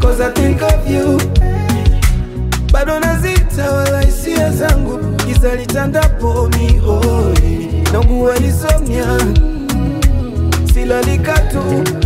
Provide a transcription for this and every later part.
cause I think of you bado nazita wala hisia zangu giza litandapo mihoi naugua insomnia silalika tu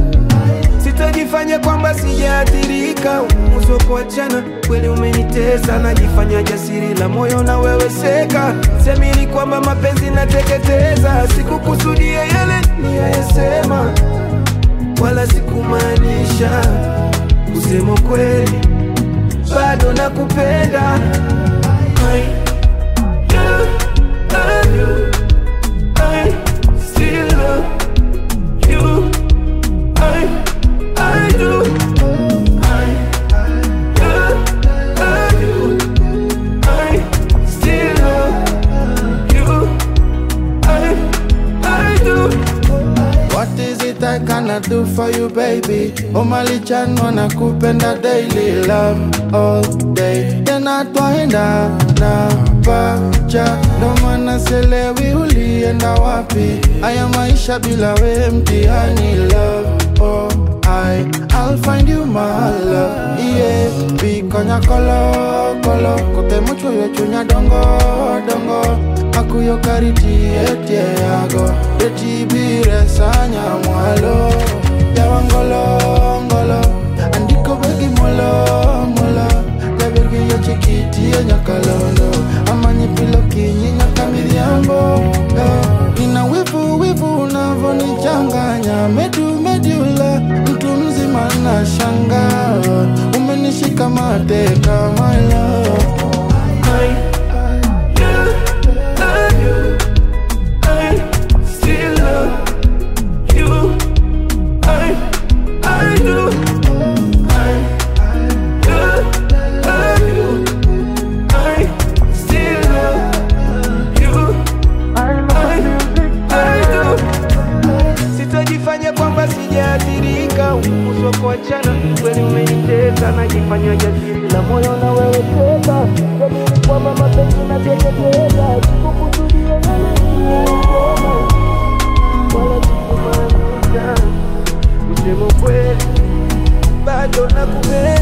sitajifanya kwamba sijaathirika uso kuachana kweli umenitesa najifanya jasiri la moyo na wewe seka siamini kwamba mapenzi nateketeza sikukusudia yale niyayesema wala sikumaanisha kusema kweli bado nakupenda I do love you. I still love you. I, I do. I do love you. I still love you. I, I do. What is it I cannot do for you baby Umalichan wanakupenda daily love all day Tena twaenda na pacha Ndo maana selewi ulienda wapi Haya maisha bila we mtihani love oh I I'll find you my love yeah Bikonya kolo kolo Kote mucho yo chunya dongo dongo Akuyo kariti etie yago Etibire sanya mwalo Yawa ngolo ngolo Andiko begi molo molo Jabirgi yo chikiti ya nyakalolo Amanyi pilo kinyi nyaka midhiambo eh. Nina wivu wivu unavonichanganya Medu medula mtu mzima na shanga Umenishika mateka my love I do love you. I still love you. I, I do. I do love you. I still love you. I, I do. Sitajifanya kwamba sijaathirika, uso kuachana kweli umenitesa, najifanya jasiri la moyo na wewe teka, jamini kwamba mapenzi nateketeza, sikukusudia yale niliyosema, wala sikumaanisha, kusema kweli bado nakupenda.